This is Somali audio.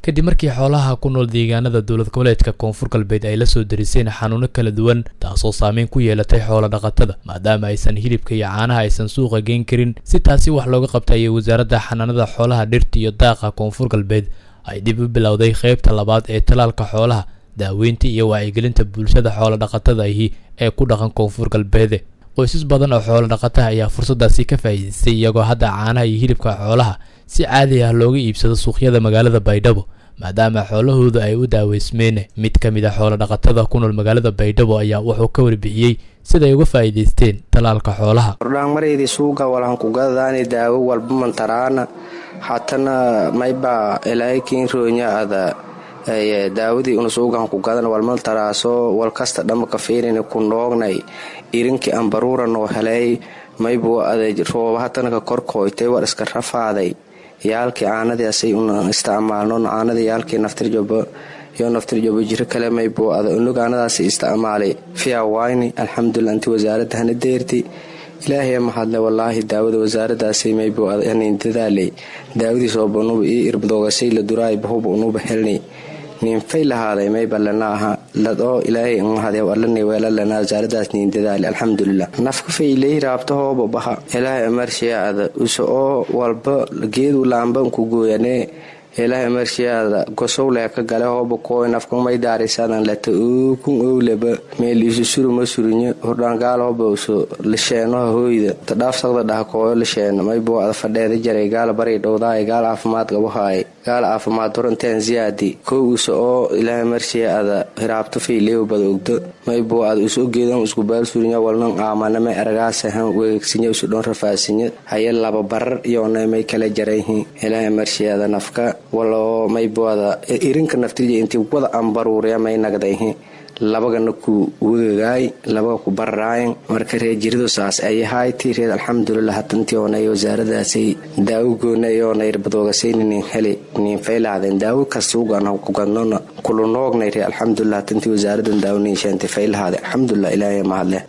kadib markii xoolaha ku nool deegaanada dowlad goboleedka koonfur galbeed ay la soo dariseen xanuuno kala duwan taasoo saameyn ku yeelatay xoola dhaqatada maadaama aysan hilibka iyo caanaha aysan suuqa geen karin si taasi wax looga qabtayay wasaaradda xanaanada xoolaha dhirta iyo daaqa koonfur galbeed ay dib u bilowday qeybta labaad ee talaalka xoolaha daaweynta iyo wacyigelinta bulshada xoola dhaqatada ahi ee ku dhaqan koonfur galbeede qoysas badan oo xoolo dhaqataha ayaa fursadaasi ka faa'iidaystay iyagoo hadda caanaha iyo hilibka xoolaha si caadi ah looga iibsado suuqyada magaalada baydhabo maadaama xoolahooda ay u daaweysmeen mid ka mid a xoolo dhaqatada ku nool magaalada baydhabo ayaa wuxuu ka warbixiyey siday uga faa'iidaysteen talaalka xoolaha ordhaangmareydii suuga walankugadadaani daawo walba mantaraana hatana mayba ilaakiin roonya-ada daawadii una suugan ku gadan walmaltaraaso walkasta dhamaka fiirin ku noognay irinkii ambaruura noo helay maybu aday rooba hatanaka korkooytay war iska rafaaday yaalkii caanadiasay una isticmaalno caanadii yaalkii naftirjobo iyo naftirjobo jiro kale maybu ada unug aanadaas isticmaalay fiawayni alxamdulilah inti wasaaradda hana deerti ilaahay mahadle walaahi daawada wasaaradaasay maybu hanin dadaalay daawadii soobanuba io irbadoogasay la duraay bahuba unuba helnay ninfay lahaaday mayba lana aha ladoo ilaahay mahade alana weela lana wasaaradaas nin dadaali alxamdulilah nafka fayley raabtahooba baha ilaahay amarshiyaada use oo walba geedu laamba ku gooyanee ilaahay amarshiyaada gosowleh ka gale hooba kooy nafkamay daarisadan lata ookun owleba meel isu suruma surinyo hordhaangaal hooba uso lisheenoha hooyda tadhaafsaqda dhaha kooyo lisheeno maybo ada fadheeda jaray gaal baray dhowdaay gaal caafimaad gabahaay gaal caafimaad horanteen ziyaadi kow use oo ilaahay marshiya ada hiraabto fayleew bada ogdo maybo ada uso geedan isku baal surinya walnan aamanamay aragaasahan weegsinya usu dhon rafaasinya haye laba barar iyoona may kala jarayhin ilaahay marshiyaada nafka waloo mayboada irinka naftirja intii wada ambaruurya may nagdayhi labagana ku wegagaay labaga ku bararaayan marka reer jiridu saas ayahayti reer alxamdulilah hatantii oonay wasaaradaasay daawo goona iyoona irbadoogasayni nin heli nin faylahadeen daawo kasuugan kugadnona kulu noognay reer alxamdulilah hatantii wasaaradan daawo nin sheentay faylahaade alxamdulilah ilaahay mahadleh